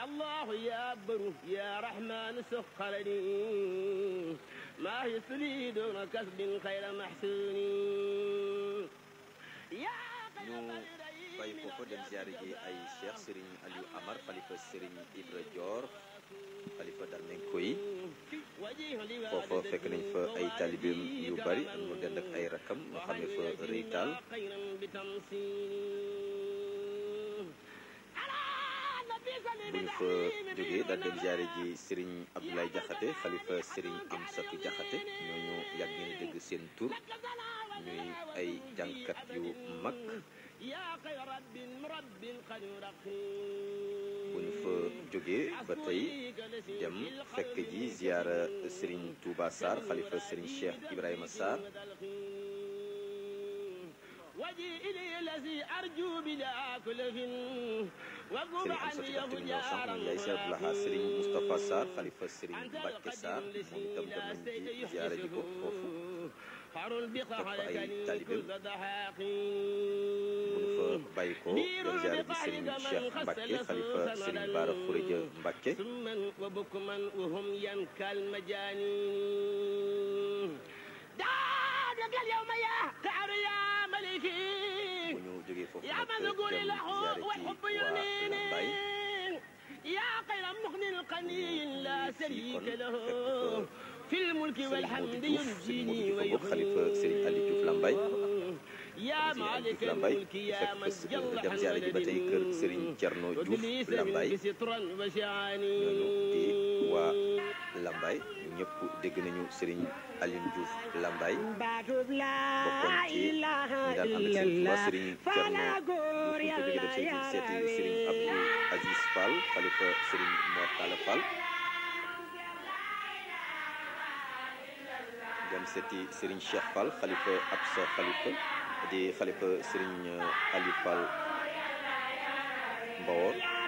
يا الله يا بر يا رحمن سخرني ما يسري دون كسب خير محسون يا ñu bàyyi foofu dem ziare ji ay cheikh Serigne Aliou Amar xalifa Serigne Ibra Dior xalifa Darmenko yi foofa fekk nañ fa ay taalibeem yu bari mu dend ak ay rakam mu xamee fa rëy taal bu ñu fa jógee daal dem ziare ji Serigne Abdoulaye Diakhaté xalifa Serigne Amsatou Diakhaté ñooñu yàgg ngeen dégg seen tur ñuy ay jàngkat yu mag bu ñu fa jógee ba tey dem fekk ji ziara Serigne Touba Sarr xalifa Serigne Cheikh Ibrahima Sarr Serigne Amsatou Diakhaté mi ñëw sànq moom yaay Cheikh Abdoulaha Serigne Moustapha Sarr xalifa Serigne Mbacke Sarr moom itam dem nañ ci ziara ji ko foofu topp ay taalibeem bu ñu fa bàyyi ko dem ziara ji Serigne Cheikh Mbacke xalifa Serigne Bara Khourédia Mbacke bu ñu jógee foofu nag dem ziara ji waa Lambaye يا خير مغن قني لا شريك له في الملك Serigne والحمد Modou Diouf Serigne ينجيني Modou Diouf xalifa Serigne Aliou Diouf Lambaye يا مالك Lambaye الملك يا من fekk جل dem ziara ji ba tey kër Serigne Thierno Diouf وبليس Lambaye منك سترا وشعاني ñooñu di waa Lambaye ñu ñëpp dégg nañu Serigne Aliou Diouf Lambaye baatub bokkoon laa ci ñi ilaaha daan ànd ak seen Touba illallah Serigne fala Thierno góor Diouf ñu ko jógee yàlla dem seeti seeti Serigne Abdou Aziz Fall xalifa Serigne Mor Talla Fall dem seeti Serigne Cheikh Fall xalifa Absa xalifa di xalifa Serigne Aliou Fall Mbawor